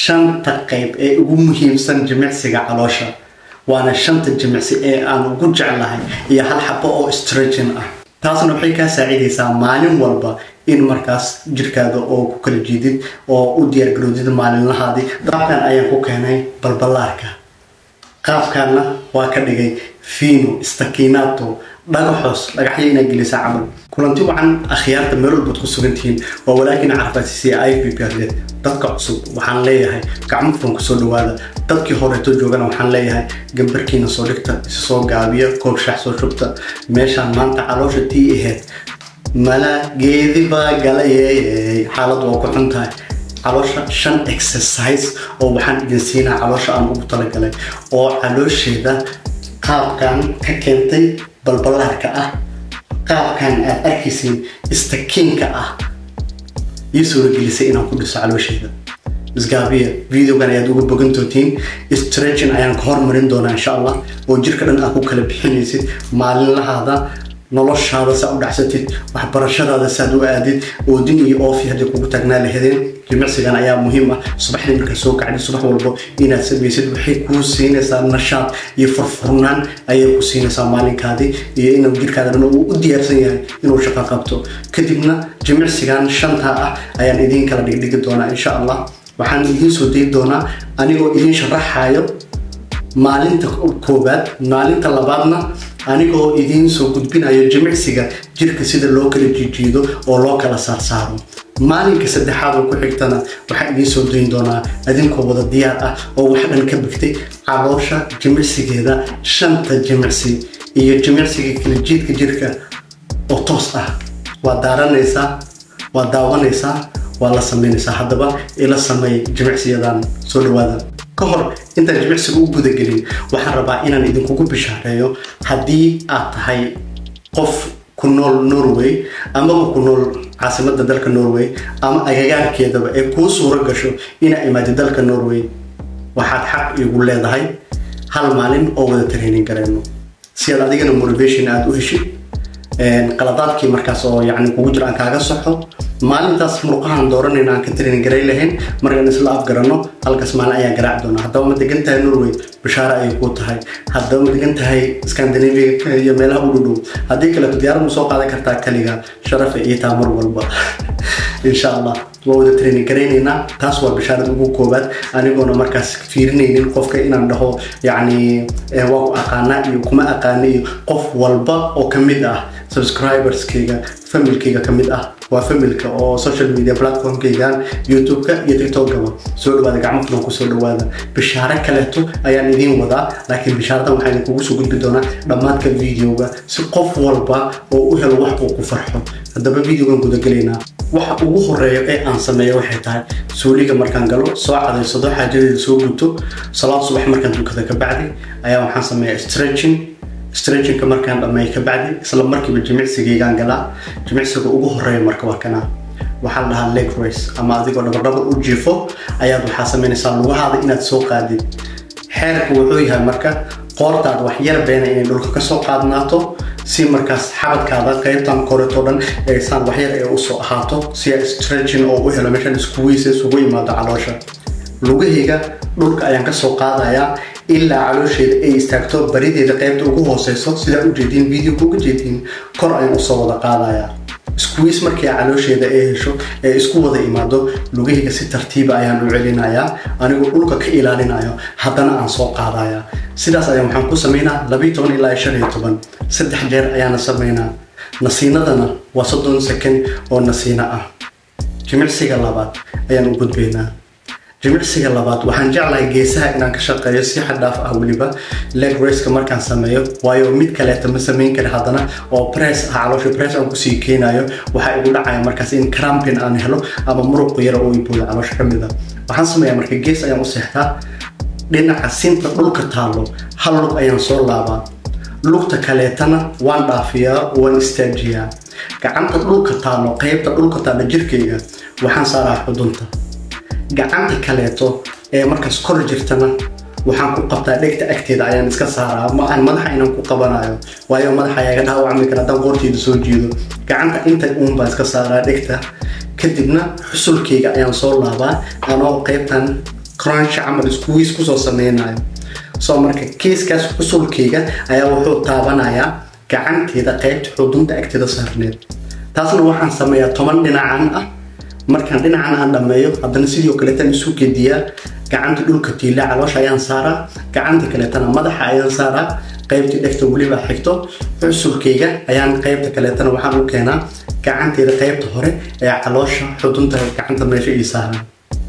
shanta qayb ee ugu muhiimsan jimicsiga caloosha waana shanta jimicsi ee aan ugu jeclahay iyo hal xabo oo stretchin ah taasna waxay kaa saacidaysaa maalin walba in markaas jirkaada oo ku kala jiidid oo u diyaargarowdid maalinlahaadii qaabkan ayaan ku keenay balballaarka qaabkaana waa ka dhigay fino stakinato dhagaxoos dhagaxyo inaa gelisa camal kulanti wacan akhyaarta meel walbaad ku sugantihiin waa walaakin carfaasisiya i p p rd dadka cusub waxaan leeyahay gacmo furan kusoo dhawaada dadkii horeeto joogana waxaan leeyahay gambarkiina soo dhigta isa soo gaabiya koob shax soo shubta meeshaan maanta caloosha tii ahayd mala geedi baa galayey xaalad waa ku xun tahay caloosha shan exercise oo waxaan idin siinaa caloosha aan ugu talagalay oo caloosheeda qaabkan ka keentay balballaarka ah qaabkan aad arkaysiin istakiinka ah ii suuragelisay inaan ku dhiso caloosheeda isgaabiya videogan ayaad uga bogan doontiin stretchin ayaan ka hormarin doonaa insha allah oo jirka dhan aad ku kala bixinaysid maalinlahaada noloshaada saa u dhacsatid waxbarashadaada saad u aadid oodin iyo oofi haddii kugu taagnaa lahadeen jimicsigan ayaa muhiim ah subaxdii markaa soo kacdid subax walbo inaad samaysid waxay kuu siinaysaa nashaad iyo furfurnaan ayay ku siinaysaa maalinkaadii iyo inuu jirkaada dhan uu u diyaarsan yahay inuu shaqo qabto kadibna jimicsigan shantaa ah ayaan idiin kala dhigdhigi doonaa insha allah waxaan idiin soo dayi doonaa anigoo idiin sharaxayo maalinta koobaad maalinta labaadna anigoo idiin soo gudbinayo jimicsiga jirka sida loo kala jiijiido oo loo kala saarsaaro maalinka saddexaad oo ku xigtana waxaan idiin soo dayin doonaa adinkoo wada diyaar ah oo wax dhan ka bigtay caloosha jimicsigeeda shanta jimicsi iyo jimicsiga kala jiidka jirka oo toos ah waa daaranaysaa waa daawanaysaa waa la samaynaysaa haddaba ila sameey jimicsiyadan soo dhawaada ka hor intaan jimicsiga u gudagelin waxaan rabaa inaan idinkugu bishaareeyo haddii aad tahay qof ku nool norway amaba ku nool caasimada dalka norway ama agagaarkeedaba ee kuu suuro gasho inaa imaadi dalka norway waxaad xaq igu leedahay hal maalin oo wada training gareyno si aad adigana motivation aada u heshid qaladaadkii markaas oo yani kugu jiro aan kaaga soxo maalintaas murqahan dooranayna aan ka training garay lahayn markaan isla afgarano halkaas maalin ayaan garaaci doonaa haddaba ma degan tahay norway bashaare ayay kuu tahay haddaba ma degan tahay scandinavia iyo meelaha u dhudhow haddii kaleeto diyaarad ma soo qaadan kartaa kaliga sharafa iyo taa mar walba insha allah waa wada training garaynaynaa taas waa bishaarada ugu koobaad anigoona markaas fiirinaynin qofka inaan dhaho yacni waa ku aqaanaa iyo kuma aqaana iyo qof walba oo ka mid ah subscriberskayga familkayga ka mid ah waa familka oo social media platformkaygan youtube-ka iyo tiktokgaba soo dhawaada gacmo fulan kusoo dhawaada bishaare kaleeto ayaan idiin wadaa laakiin bishaaradan waxaa idinkugu soo gudbi doonaa dhammaadka videoga si qof walba oo u helo wax uu ku farxo haddaba videogan gudagelaynaa waxa ugu horeeya ee aan sameeyo waxay tahay suuliga markaan galo soo cadaysado xaajadeeda soo guto salaad subax markaan tukada ka bacdi ayaa waxaan sameeyaa stretching stretchingka markaan dhammeey ka bacdi isla markiiba jimicsigaygaan galaa jimicsiga ugu horeeya marka waa kanaa waxaa la dhahaa leg race ama adigoo dhabardhabar u jiifo ayaad waxaa samaynaysaa lugahaada inaad soo qaadid xeerka wuxuu yahay marka qoortaad wax yar beena inay dhulka kasoo qaadnaato si markaas xabadkaada qaybtan koreto dhan aysaan waxyar ee usoo ahaato si a stretching oo u helo meeshaan iskuwiisa isugu imaado caloosha lugahayga dhulka ayaan kasoo qaadayaa ilaa caloosheeda ay istaagto barideeda qaybta ugu hooseyso sidaa ujeediin videoka uga jeediin kor ayaan usoo wada qaadayaa squeeze markii caloosheeda ay hesho ee isku wada imaado lugahayga si tartiiba ayaan u celinayaa anigoo dhulka ka ilaalinayo haddana aan soo qaadaya sidaas ayaan waxaan ku sameynaa labiiyo toban ilaa shan iyo toban saddex jeer ayaana sameynaa nasiinadana waa soddon second oo nasiino ah jimicsiga labaad ayaan u gudbaynaa jimicsiga labaad waxaan jeclahay geesaha inaan ka shaqeeyo si xadhaaf ah weliba leg raceka markaan sameeyo waayo mid kaleeta ma samayn kari haddana oo press ah caloosha press aan kusii keenayo waxaa igu dhacaya markaas in crampin aan helo ama muruq yar oo ibooda caloosha ka mid a waxaan sameeyaa marka gees ayaan u seexdaa dhinaca sinta dhulka taalo hal lug ayaan soo laabaa lugta kaleetana waan dhaafiyaa waan istaajiyaa gacanta dhulka taalo qaybta dhulka taalo jirkayga waxaan saaraa xudunta gacanta kaleeto ee markaas kor jirtana waxaan ku qabtaa dhegta agteeda ayaan iska saaraa ma aan madaxa inaan ku qabanayo waayo madaxa ayaa iga dhaawacmi kara haddaan qoorteeda soo jiido gacanta inta uun baan iska saaraa dhegta kadibna xusulkayga ayaan soo laabaa anoo qaybtan crunch camal squeeze kusoo sameynayo soo marka kiiskaas xusulkayga ayaa wuxuu taabanayaa gacanteeda qaybta xudunta agteeda saarneed taasna waxaan sameeyaa toban dhinacan ah markaan dhinacan aan dhammeeyo haddana sidoo kaleetan isu gediyaa gacanta dhulka tiila caloosha ayaan saaraa gacanta kaleetana madaxa ayaan saaraa qaybtii dhegta weliba xigto xusulkayga ayaan qaybta kaleetana waxaan u keenaa gacanteeda qaybta hore ee caloosha xudunta gacanta meesha ii saaran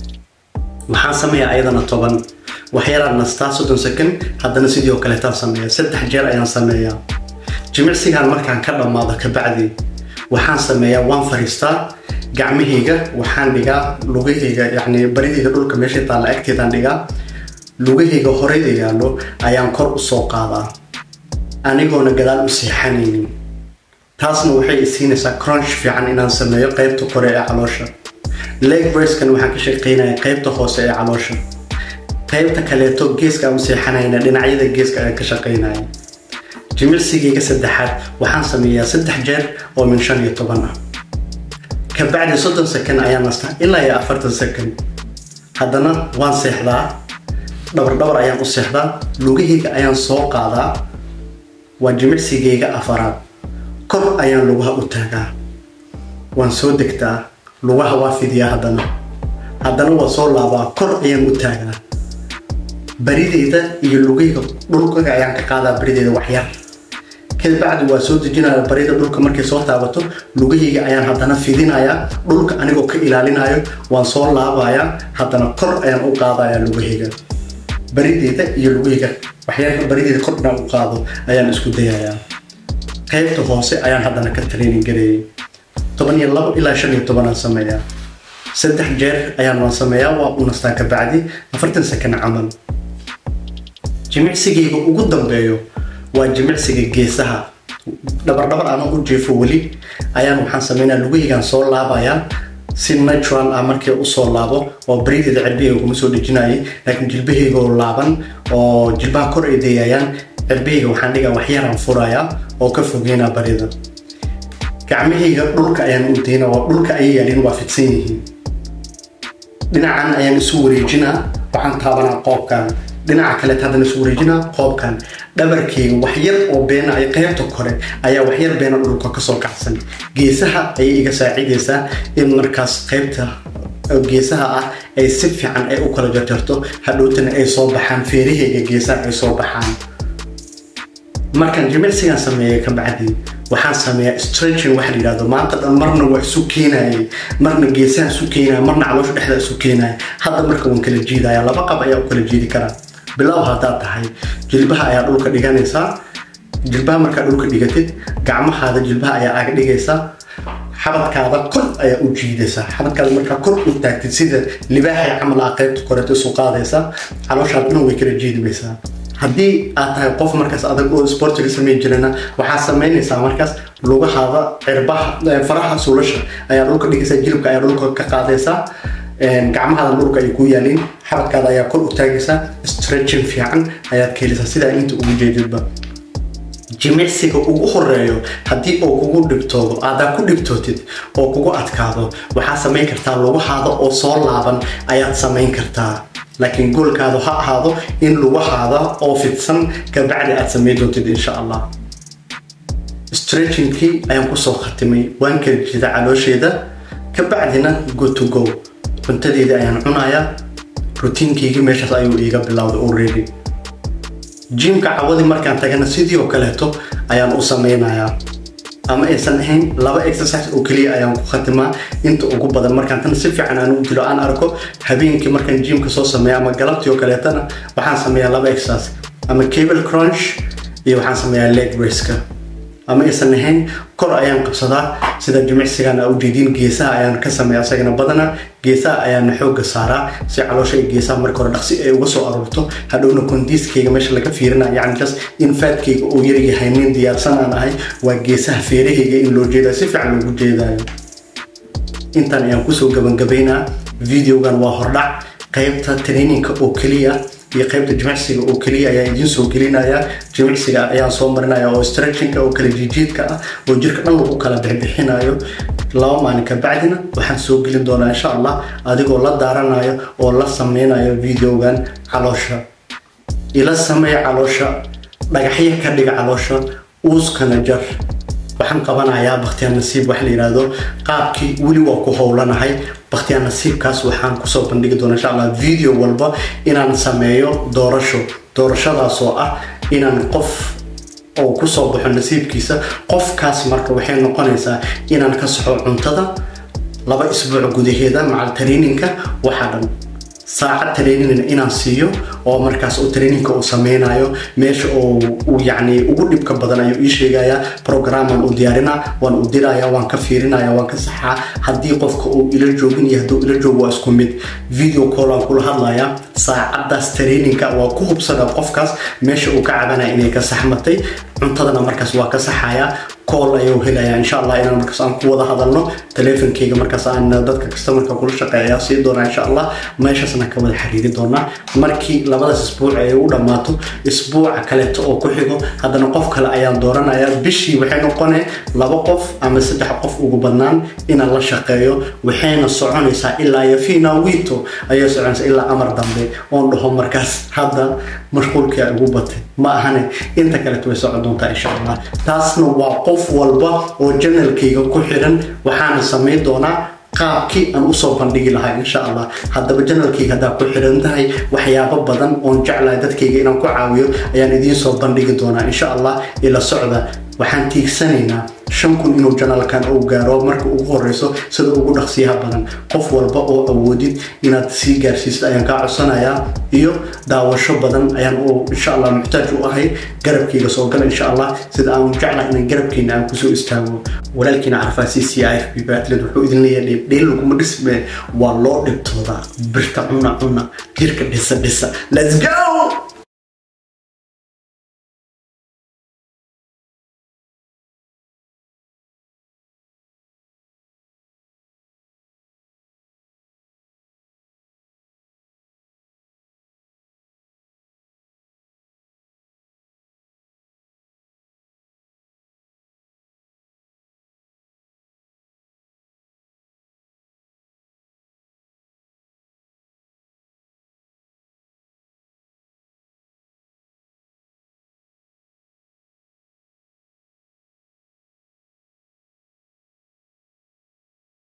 waxaan sameeyaa ayadana toban waxyaraan nastaa soddon second haddana sidoo kaleetaan sameeya saddex jeer ayaan sameeyaa jimicsigaan markaan ka dhammaado kabacdi waxaan sameeyaa waan fariistaa gacmahayga waxaan dhigaa lugahayga yani baridayda dhulka meesha taalla agteedaan dhigaa lugahayga horeyda yaallo ayaan kor u soo qaadaa anigoona gadaal u seexanaynin taasna waxay isiinaysaa crunch fiican inaan sameeyo qaybta kore ee caloosha leg braskan waxaan ka shaqeynaya qaybta hoose ee caloosha qaybta kaleeto geeska aan u seexanayna dhinacyada geeska ayaan ka shaqeynaya jimicsigayga saddexaad waxaan sameeyaa saddex jeer oo min shan iyo toban ah kabacdi soddon second ayaan nastaa ilaa iyo afartan second haddana waan seexdaa dhabar dhabar ayaan u seexdaa lugahayga ayaan soo qaadaa waa jimicsigayga afaraad kor ayaan lugaha u taagaa waan soo degtaa lugaha waa fidiyaa haddana haddana waa soo laabaa kor ayaan u taagaa barideyda iyo lugayga dhulka ayaan ka qaadaa barideyda waxyar kabacdi waa soo dejinaya barida dhulka markay soo taabato lugahayga ayaan haddana fidinayaa dhulka anigoo ka ilaalinayo waan soo laabayaa haddana kor ayaan u qaadayaa lugahayga barideyda iyo lugahayga waxyaalka barideyda kor inaan u qaado ayaan isku dayayaa qaybta hoose ayaan haddana ka training gareeyay toban iyo labo ilaa shan iyo tobanaan sameeyaa saddex jeer ayaan waan sameeyaa waa u nastaa kabacdi afartan second camal jimicsigayga ugu dambeeyo waa jimicsiga geesaha dhabardhabar aanan u jiifo weli ayaan waxaan sameynaya lugahaygaan soo laabayaa si natural ah markii usoo laabo oo barideeda cirbihayga kuma soo dhejinayay laakiin jilbahaygoo laaban oo jilbaha kor ay dayayaan cirbihayga waxaan dhigaa waxyaraan furayaa oo ka fogeynaa barida gacmahayga dhulka ayaan u dayna oo dhulka ayay yaalin waa fidsan yihiin dhinacan ayaan isu wareejinaa waxaan taabanaa qoobkan dhinaca kaleet haddana isu wareejinaa qoobkan dhabarkayga waxyar oo beena ay qaybta kore ayaa waxyar beena dhulka kasoo kacsan geesaha ayay iga saacidaysaa in markaas qaybta geesaha ah ay si fiican ay u kala jarjarto hadhowtana ay soo baxaan feerahayga geesaha ay soo baxaan markaan jimicsigaan sameeyay ka bacdi waxaan sameeyaa stretching waxa la yidhahdo maanta dhan marna waa isu keenayay marna geesaha isu keenaya marna caloosha dhexda isu keenaya hadda marka waan kala jiidaya laba qab ayaa u kala jiidi karaa bilow haddaad tahay jilbaha ayaa dhulka dhiganaysaa jilbaha markaa dhulka dhigatid gacmahaada jilbaha ayaa aaga dhigaysaa xabadkaada kor ayaa u jiidaysaa xabadkaada markaa kor u taagtid sida libaaxay camal ah qaybta koreeto isu qaadaysaa calooshaad dhan way kala jiidimaysaa haddii aad tahay qof markaas adag oo sportiga sameyn jirana waxaad samaynaysaa markaas lugahaada cirbaha faraha suulasha ayaa dhulka dhigaysaa jilibka ayaa dhulka ka qaadaysaa gacmahaada dhulka ay ku yaaliin xabadkaada ayaa kor u taagaysaa stretching fiican ayaad ka helaysaa sidaa inta ugu jeedidba jimicsiga ugu horeeyo haddii oo kugu dhibtoodo aadaa ku dhibtootid oo kugu adkaado waxaad samayn kartaa lugahaada oo soo laaban ayaad samayn kartaa laakiin goolkaadu ha ahaado in lugahaada oo fidsan kabacdi aad samayn doontid insha allah stretchingkii ayaan kusoo khatimay waan kala jeeda caloosheeda kabacdina go to go cuntadeedii ayaan cunayaa rutiinkaygii meeshaas ayuu iiga bilowday already jimka cawadii markaan tagana sidii oo kaleeto ayaan u sameynayaa ama aysan ahayn laba exercise oo keliya ayaan ku khatimaa inta ugu badan markaan tan si fiican aan u dilo aan arko habeenkii markaan jimka soo sameeya ama galabtii oo kaleetana waxaan sameeyaa laba exercise ama cable crunch iyo waxaan sameeyaa leg raceka ama aysan ahayn kor ayaan qabsadaa sida jimicsigan aa ujeediin geesaha ayaan ka sameeya isagana badana geesaha ayaana xooga saaraa si caloosha iyo geesaha marka hore dhaqsi ay uga soo aruurto hadhowna kondiiskayga meesha laga fiirina yani just in faadkayga uu yaryahay nin diyaarsan aan ahay waa geesaha feerahayga in loo jeedayo si fiican loogu jeedayo intaan ayaan kusoo gabagabaynaa videogan waa hordhac qaybta traininka oo keliya iyo qaybta jimicsiga oo keliya ayaa idiin soo gelinaya jimicsiga ayaan soo marinaya oo stretchinka oo kala jiijiidka ah oo jirka dhan lagu kala bixbixinayo laba maalin ka bacdina waxaan soo gelin doonaa insha allah adigoo la daaranayo oo la sameynayo videogan caloosha ila samey caloosha dhagaxyo ka dhiga caloosha uuskana jar waxaan qabanayaa bakhtiyaa nasiib wax la yidhaahdo qaabkii weli waa ku howlanahay bakhtiyaa nasiibkaas waxaan kusoo bandhigi doona insha allah video walba inaan sameeyo doorasho doorashadaasoo ah inaan qof oo kusoo baxo nasiibkiisa qofkaas marka waxay noqonaysaa inaan ka saxo cuntada laba isbuuc gudaheeda macal traininka waxaa dhan saacad traininina inaan siiyo oo markaas uu traininka uu sameynayo meesha oo uu yacni ugu dhibka badan ayuu ii sheegayaa programan uu diyaarinaa waan u diraya waan ka fiirinaya waan ka saxaa haddii qofka uu ila joogin iyo hadduu ila joogo waa isku mid video call aan kula hadlayaa saacadaas traininka waa ku hubsana qofkaas meesha uu ka cabanaya inay ka saxmatay cuntadana markaas waa ka saxayaa call ayuu helaya insha allah inaan markaas aan ku wada hadalno teleefonkeyga markaas aan dadka customerka kula shaqeeya sii doonaa insha allah meeshaasna ka wada xiriiri doonaa markii labadaas isbuuc ay u dhammaato isbuuca kaleeto oo ku xigo haddana qof kale ayaan dooranaya bishii waxay noqonee laba qof ama saddex qof ugu badnaan inaan la shaqeeyo waxayna soconaysaa ilaa iyo fina wito ayay soconaysaa ilaa amar dambe oon dhaho markaas hadda mashquulkii ay ugu batay ma ahane inta kaleeto way socon doontaa insha allah taasna waa qof walba oo janalkayga ku xiran waxaana samayn doonaa qaabkii aan usoo bandhigi lahaa insha allah haddaba janalkayga haddaa ku xiran tahay waxyaabo badan oon jeclahay dadkayga inaan ku caawiyo ayaan idiin soo bandhigi doonaa insha allah ila socda waxaan tiigsanaynaa shan kun inuu janalkan uu gaaro marka ugu horeyso sida ugu dhaqsiyaha badan qof walba oo awoodid inaad sii gaarsiisid ayaan kaa codsanayaa iyo daawasho badan ayaan u insha allah muxtaaj u ahay garabkayga soo gala insha allah sida aan jeclahay inaan garabkeena aan kusoo istaago walaalkiina carfaasi c i f b batlet wuxuu idin leeyahay dheel laguma dhisme waa loo dhibtoodaa birta cuna cuna jirka dhisa dhisa let's go